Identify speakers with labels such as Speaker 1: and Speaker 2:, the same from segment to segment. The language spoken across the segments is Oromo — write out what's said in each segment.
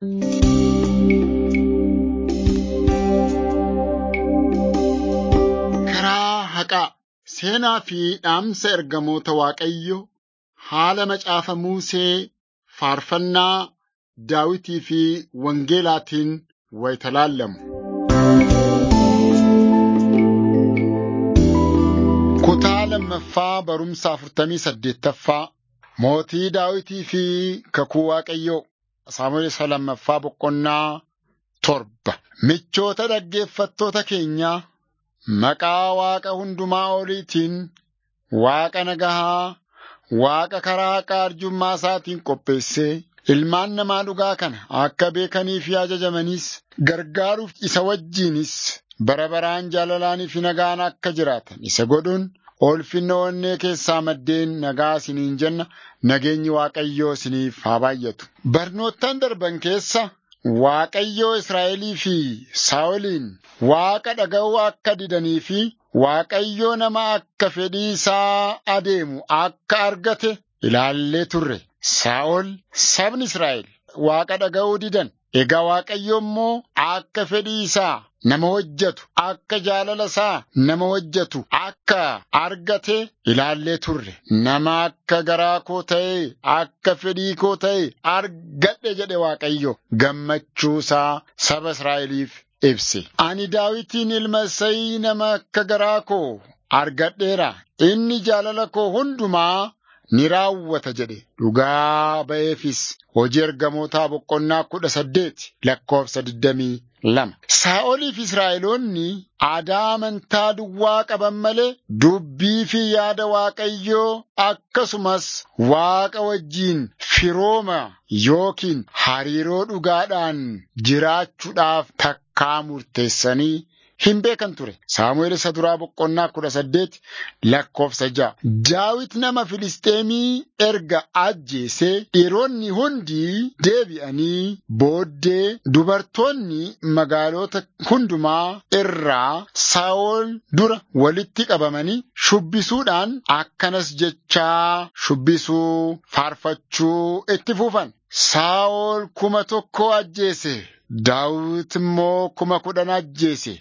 Speaker 1: Karaa haqaa seenaa fi dhaamsa ergamoota Waaqayyo haala macaafa Musee faarfannaa Daawitii fi Wangeelaatiin wayita laallamu. Kutaa lammaffaa barumsa afurtamii saddeettaffaa Mootii Daawitii fi kakuu Waaqayyoo Saamu'eel isa lammaffaa boqonnaa torba. Michoota dhaggeeffattoota keenyaa maqaa Waaqa hundumaa oliitiin Waaqa nagahaa, Waaqa karaa haqaa arjummaa isaatiin qopheessee ilmaan namaa dhugaa kana akka beekanii fi ajajamaniis gargaaruuf isa wajjinis bara baraan jaalalaanii fi nagaan akka jiraatan isa godhuun ulfinna onnee keessaa maddeen nagaa isiniin jenna nageenyi Waaqayyoo isiniif haa baay'atu. Barnoottan darban keessa Waaqayyoo Israa'elii fi Saa'oliin Waaqa dhaga'uu akka didanii fi Waaqayyoo nama akka fedhii isaa adeemu akka argate ilaallee turre. Saa'ol sabni Israa'el Waaqa dhaga'uu didan. Egaa Waaqayyo immoo akka fedhii isaa nama hojjetu, akka jaalala isaa nama hojjetu, akka argate ilaallee turre. Nama akka garaa koo ta'e, akka fedhii koo ta'e argadhe jedhe Waaqayyo gammachuu isaa saba Israa'eliif ibse. Ani Daawitiin ilma Isayii nama akka garaa koo argadheera. Inni jaalala koo hundumaa ni raawwata jedhe dhugaa ba'eefis hojii ergamootaa boqonnaa kudha saddeeti lakkoofsa digdamii lama. Saa'olii fi Israa'eloonni aadaa amantaa duwwaa qaban malee dubbii fi yaada Waaqayyoo akkasumas Waaqa wajjiin firooma yookiin hariiroo dhugaadhaan jiraachuudhaaf takkaa murteessanii hin beekan ture. Saamu'eel isa duraa boqonnaa kudha saddeet lakkoofsa ja'a. Daawit nama Filisxeemii erga ajjeesee dhiironni hundi deebi'anii booddee dubartoonni magaalota hundumaa irraa Saa'ol dura walitti qabamanii shubbisuudhaan akkanas jechaa shubbisuu faarfachuu itti fufan. Saa'ol kuma tokko ajjeese. Daawit immoo kuma kudhan ajjeese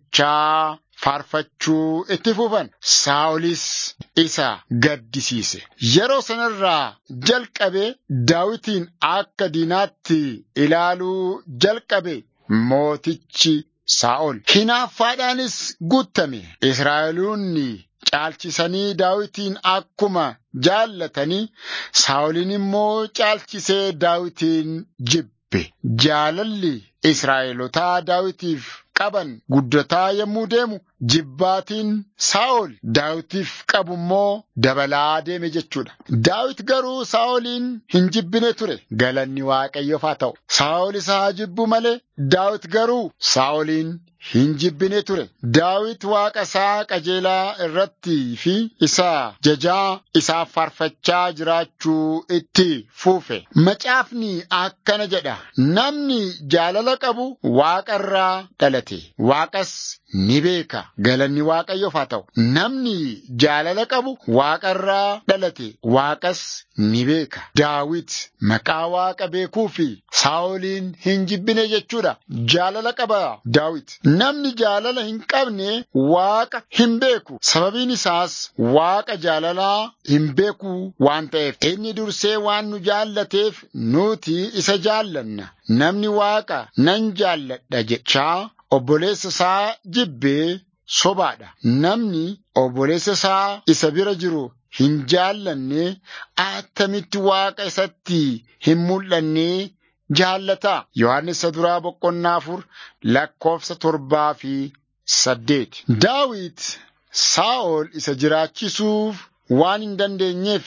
Speaker 1: jechaa faarfachuu itti fufan. Saa'olis isa gaddisiise. Yeroo sanarraa jalqabee Daawitiin akka diinaatti ilaaluu jalqabe mootichi Saa'ol. Hinaaffaadhaanis guutame. Israa'eloonni caalchisanii Daawitiin akkuma jaallatanii Saa'olin immoo caalchisee Daawitiin jibbe. Jaalalli Israa'elotaa Daawitiif qaban guddataa yommuu deemu jibbaatiin Saa'ol Daawitiif qabu immoo dabalaa deeme jechuudha. Daawit garuu Saa'oliin hin jibbine ture. Galanni Waaqayyoof haa ta'u. Saa'ol isa haa jibbu malee Daawit garuu Saa'oliin hin jibbine ture. Daawit Waaqa isaa qajeelaa irratti fi isa jajaa isaaf faarfachaa jiraachuu itti fuufe. Macaafni akkana jedha. Namni jaalala qabu Waaqa irraa dhalate. Waaqas ni beeka. Galanni Waaqayyoof haa ta'u. Namni jaalala qabu Waaqa irraa dhalate. Waaqas ni beeka. Daawit maqaa Waaqa beekuu fi Saa'oliin hin jibbine jechuudha. Jaalala qaba Daawit. Namni jaalala hin qabne Waaqa hin beeku. Sababiin isaas Waaqa jaalalaa hin beeku waan ta'eef. Inni dursee waan nu jaallateef nuti isa jaallanna. Namni Waaqa nan jaalladha jechaa obboleessa isaa jibbee sobaadha. Namni obboleessa isaa isa bira jiru hin jaallanne attamitti Waaqa isatti hin mul'anne jaallataa. Yohaannis isa duraa boqonnaa afur lakkoofsa torbaa fi saddeeti. Daawit Saa'ol isa jiraachisuuf waan hin dandeenyeef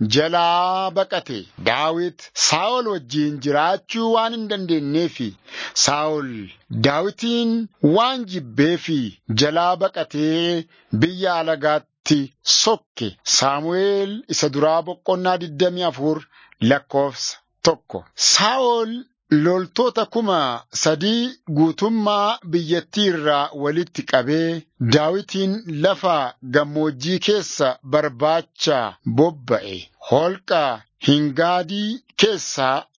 Speaker 1: jalaa baqate. Daawit Saa'ol wajjiin jiraachuu waan hin dandeenyeef Saa'ol Daawitiin waan jibbeef jalaa baqatee biyya alagaatti sokke. Saamu'eel isa duraa boqonnaa digdamii afur lakkoofsa tokko. Saa'ol loltoota kuma sadii guutummaa biyyattii irraa walitti qabee Daawitiin lafa gammoojjii keessa barbaacha bobba'e. Holqa Hingaadii keessaa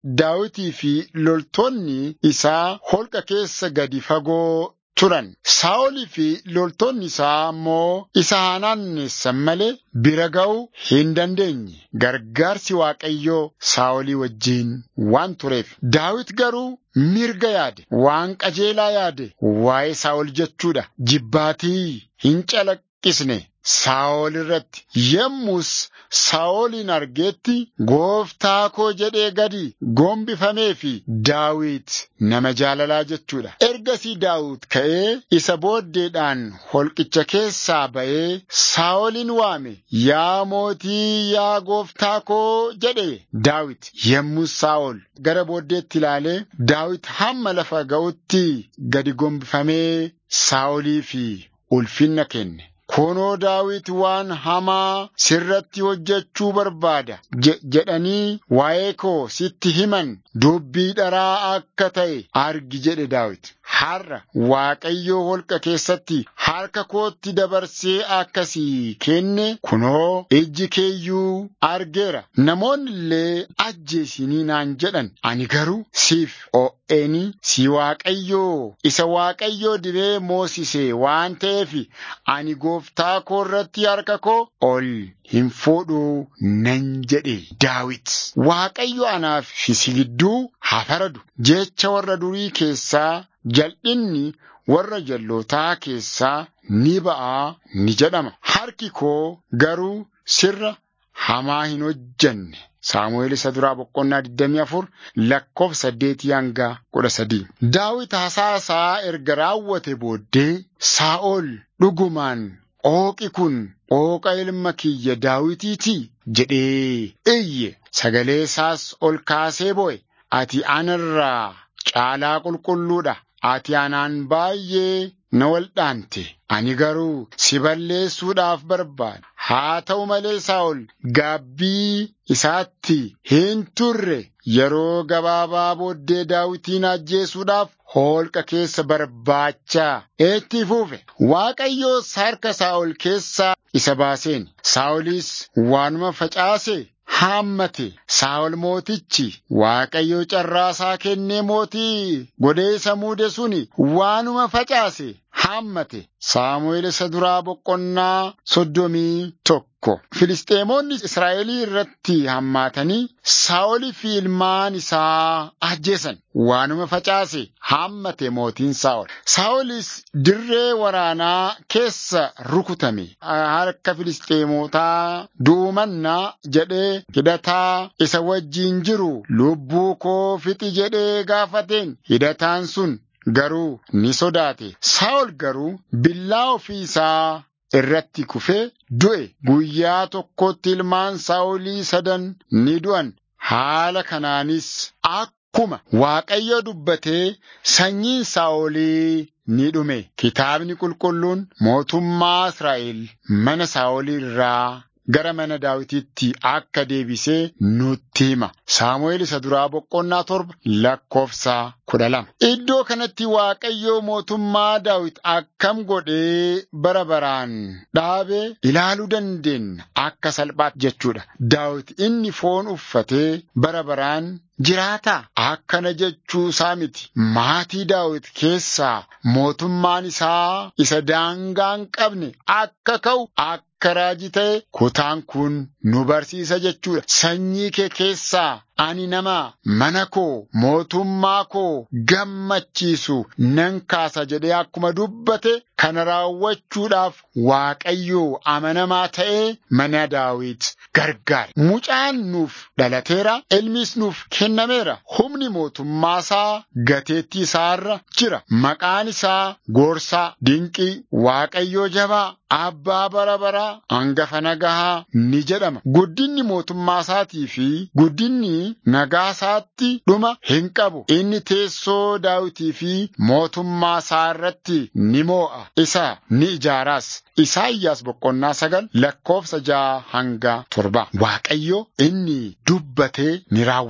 Speaker 1: Daawitii fi loltoonni isaa holqa keessa gadi fagoo turan. Saa'olii fi loltoonni isaa ammoo isa hanaannessan malee bira ga'uu hin dandeenye. Gargaarsi Waaqayyoo Saa'olii wajjiin waan tureef. Daawit garuu mirga yaade, waan qajeelaa yaade, waa'ee Saa'ol jechuudha. Jibbaatii hin calaqqisne. Saa'ol irratti yemmus Saa'olin argeetti gooftaa koo jedhee gadi gombifamee fi Daawit nama jaalalaa jechuudha. Ergasii Daawit ka'ee isa booddeedhaan holqicha keessaa ba'ee Saa'olin waame yaa mootii yaa gooftaa koo jedhe Daawit yemmus Saa'ol gara booddeetti ilaalee Daawit hamma lafa ga'utti gadi gombifamee Saa'olii fi ulfinna kenne. Kunoo Daawit waan hamaa sirratti hojjechuu barbaada jedhanii waa'ee koo sitti himan dubbii dharaa akka ta'e argi jedhe Daawit. Har'a Waaqayyoo holqa keessatti harka kootti dabarsee akkasii kenne kunoo ijji keeyyuu argeera. Namoonni illee ajjeesinii naan jedhan ani garuu siif o'eenii si Waaqayyoo isa Waaqayyoo dibee moosise waan ta'eef ani gooftaa koo irratti harka koo ol hin fuudhuu nan jedhe Daawit. Waaqayyo anaaf si gidduu haa faradu jecha warra durii keessaa jal'inni warra jallootaa keessaa ni ba'aa ni jedhama. Harki koo garuu sirra hamaa hin hojjanne. Saamu'eel isa duraa boqonnaa 24 lakkoofsa 8 hanga 13. Daawit hasaasaa erga raawwate booddee Saa'ol dhugumaan Ooqi kun ooqa ilma kiyya daawitiiti jedhee iyye sagalee isaas ol kaasee boo'e ati anarraa caalaa qulqulluudha ati anaan baay'ee na waldhaante ani garuu si balleessuudhaaf barbaada haa ta'u malee Saa'ol gaabbii isaatti hin turre yeroo gabaabaa booddee daawitiin ajjeesuudhaaf holqa keessa barbaachaa itti fufe waaqayyoos harka Saa'ol keessaa isa baaseen Saa'olis waanuma facaase haammate Saa'ol mootichi waaqayyo carraasaa kennee mootii godhee isa muude suni waanuma facaase haammate Saamu'eel isa duraa boqonnaa soddomii tokko. Filisxeemonni Israa'elii irratti hammaatanii Saa'olii fi ilmaan isaa ajjeesan. Waanuma facaase haammate mootiin Saa'ol. Saa'olis dirree waraanaa keessa rukutame. Harka Filisxeemotaa du'umannaa jedhee hidhataa isa wajjiin jiru lubbuu koo fixi jedhee gaafateen hidhataan sun garuu ni sodaate. Saa'ol garuu billaa ofii isaa irratti kufee du'e. Guyyaa tokkotti ilmaan Saa'olii sadan ni du'an. Haala kanaanis akkuma Waaqayyo dubbatee sanyiin Saa'olii ni dhume. Kitaabni qulqulluun mootummaa Israa'el mana Saa'olii irraa gara mana daawititti akka deebisee nutti hima. Saamu'eel isa duraa boqonnaa torba lakkoofsa kudha lama. Iddoo kanatti Waaqayyoo mootummaa daawit akkam godhee bara baraan dhaabe ilaaluu dandeenya akka salphaatti jechuudha. Daawit inni foon uffatee bara baraan jiraataa akkana jechuu isaa miti. Maatii daawit keessaa mootummaan isaa isa daangaa hin qabne akka ka'u akka raajii ta'e kutaan kun nu barsiisa jechuudha. Sanyii kee keessaa ani nama mana koo mootummaa koo gammachiisu nan kaasa jedhee akkuma dubbate kana raawwachuudhaaf Waaqayyoo amanamaa ta'ee mana daawit gargaare. Mucaan nuuf dhalateera, ilmis nuuf kennameera. Humni mootummaa isaa gateettii isaarra jira. Maqaan isaa Goorsaa, Dinqii, Waaqayyoo Jabaa, Abbaa bara baraa, hangafa nagahaa ni jedhama. Guddinni mootummaa isaatii fi guddinni nagaa isaatti dhuma hin qabu. Inni teessoo daawitii fi mootummaa isaa irratti ni moo'a. Isa ni ijaaraas. Isaayyaas boqonnaa sagal lakkoofsa ja'a hanga torba. Waaqayyo inni dubbatee ni raawwatama.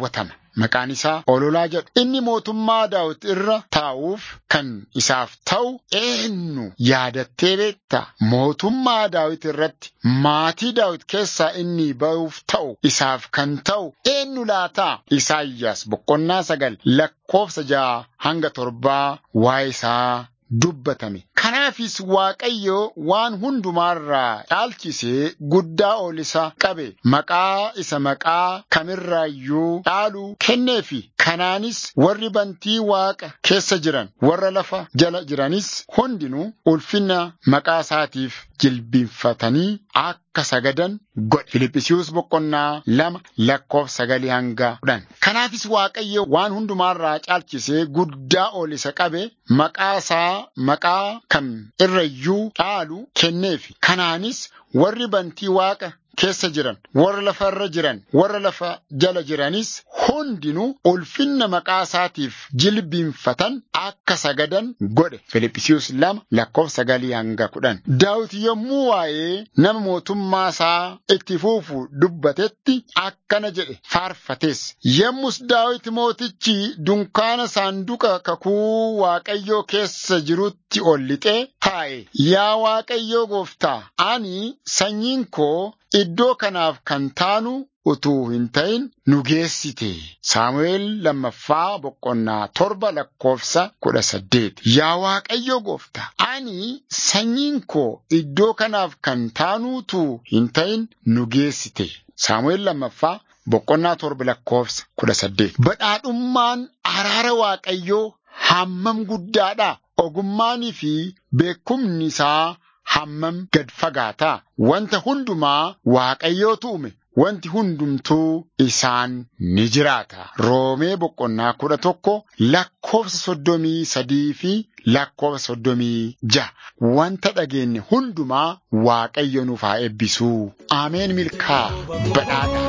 Speaker 1: maqaan isaa ololaa jedhu. Inni mootummaa Daawit irra taa'uuf kan isaaf ta'u eenyu yaadattee beekta? Mootummaa Daawit irratti maatii Daawit keessaa inni ba'uuf ta'u isaaf kan ta'u eenyu laataa? Isaayyaas boqonnaa sagal lakkoofsa ja'a hanga torbaa waa'ee isaa dubbatame. Kanaafis Waaqayyo waan hundumaarraa caalchisee guddaa ol isa qabe maqaa isa maqaa kamirraayyuu caalu kenneefi. Kanaanis warri bantii Waaqa keessa jiran warra lafa jala jiranis hundinuu ulfina maqaa isaatiif jilbiinfatanii akka sagadan godhe. Filiphisius boqonnaa lama lakkoofsa sagalii hanga kudhan. Kanaafis Waaqayyo waan hundumaarraa caalchisee guddaa ol isa qabe maqaa isaa maqaa kam irrayyuu caalu kenneefi. Kanaanis warri bantii Waaqa keessa jiran warra lafa irra jiran warra lafa jala jiranis hundinuu ulfinna maqaa isaatiif jilbiinfatan akka sagadan godhe. Filiphisius lama lakkoofsa sagalii hanga kudhan. Daawit yommuu waa'ee nama mootummaa isaa itti fuufu dubbatetti akkana jedhe faarfates. Yommus Daawit mootichi dunkaana saanduqa kakuu Waaqayyoo keessa jirutti ol lixee taa'e. Yaa Waaqayyoo gooftaa, ani sanyiin koo iddoo kanaaf kan taanu utuu hin ta'in nu geessite. Saamu'eel lammaffaa boqonnaa torba lakkoofsa kudha saddeet. Yaa Waaqayyo gooftaa, ani sanyiin koo iddoo kanaaf kan taanu utuu hin ta'in nu geessite. Saamu'eel lammaffaa boqonnaa torba lakkoofsa kudha saddeet. Badhaadhummaan araara Waaqayyoo hammam guddaadha. Ogummaanii fi beekumni isaa hammam gad fagaataa. Wanta hundumaa Waaqayyootu uume. Wanti hundumtuu isaan ni jiraata. Roomee boqonnaa kudha tokko lakkoofsa soddomii sadii fi lakkoofsa soddomii ja'a. Wanta dhageenye hundumaa Waaqayyo nuuf haa eebbisu. Ameen milkaa badhaadha.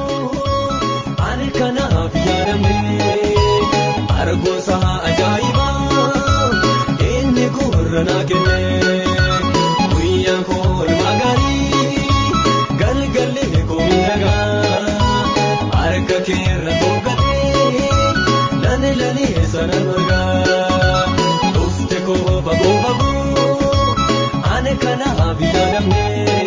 Speaker 2: Ani kanaaf yaadamne argoosa ajaa'ibaa inni gurra naa kenne guyyaan koo magaarii galgalli koo miidhagaa harka keerra tolkatee lani lani sana margaa dhufte koo fagoo fagoo ani kanaaf yaadamne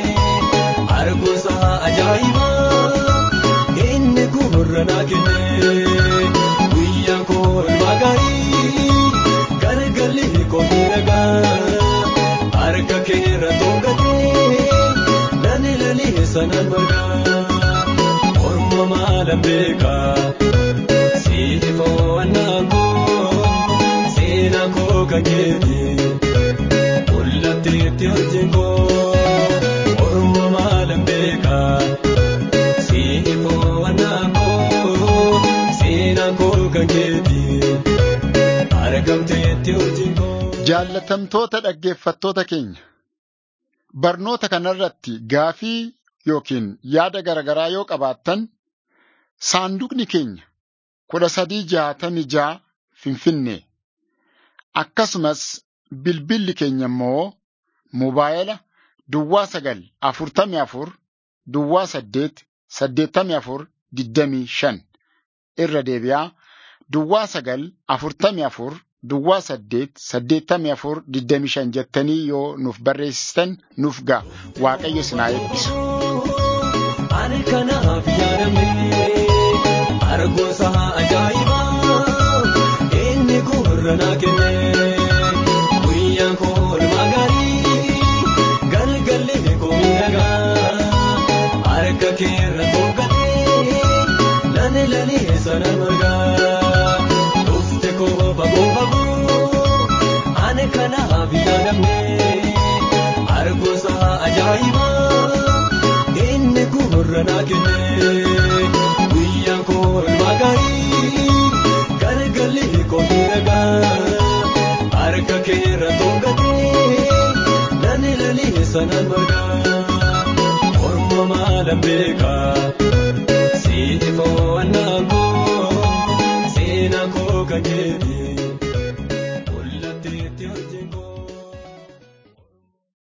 Speaker 2: argoosa ajaa'ibaa inni gurra naa kenne guyyaan koo magaarii galgalli koo miidhagaa harka keerra tolkatee lani lani sana margaa orma maalan beekaa siiti fo'annaan koo seenaa koo kan keeti mul'atteetti hojiin koo orma maalan beekaa siiti fo'annaan koo seenaa koo kan keeti argamteetti hojiin koo.
Speaker 1: Jaallatamtoota dhaggeeffattoota keenya barnoota kanarratti gaafii yookiin yaada garaagaraa yoo qabaattan saanduqni keenya kudha sadii jaatamii ja'a Finfinnee akkasumas bilbilli keenya immoo mobaayila duwwaa sagal afurtamii afur duwwaa saddeet saddeettamii afur digdamii shan irra deebi'aa duwwaa sagal afurtamii afur duwwaa saddeet saddeettamii afur digdamii shan jettanii yoo nuuf barreessitan nuuf ga'a waaqayyo sinaa eebbisu.
Speaker 2: Ani kanaaf yaadamne argoosa ajaa'ibaa inni gurra naa kenne guyyaan koo magaarii galgalli koo miidhagaa harka keerra tolkatee lani lani sana margaa dhufte koo fagoo fagoo ani kanaaf yaadamne argoosa ajaa'ibaa inni gurra naa kenne guyyaan koo magaarii galgalli koo miidhagaa harka keerra tolkatee lani lani sana margaa orma maalan beekaa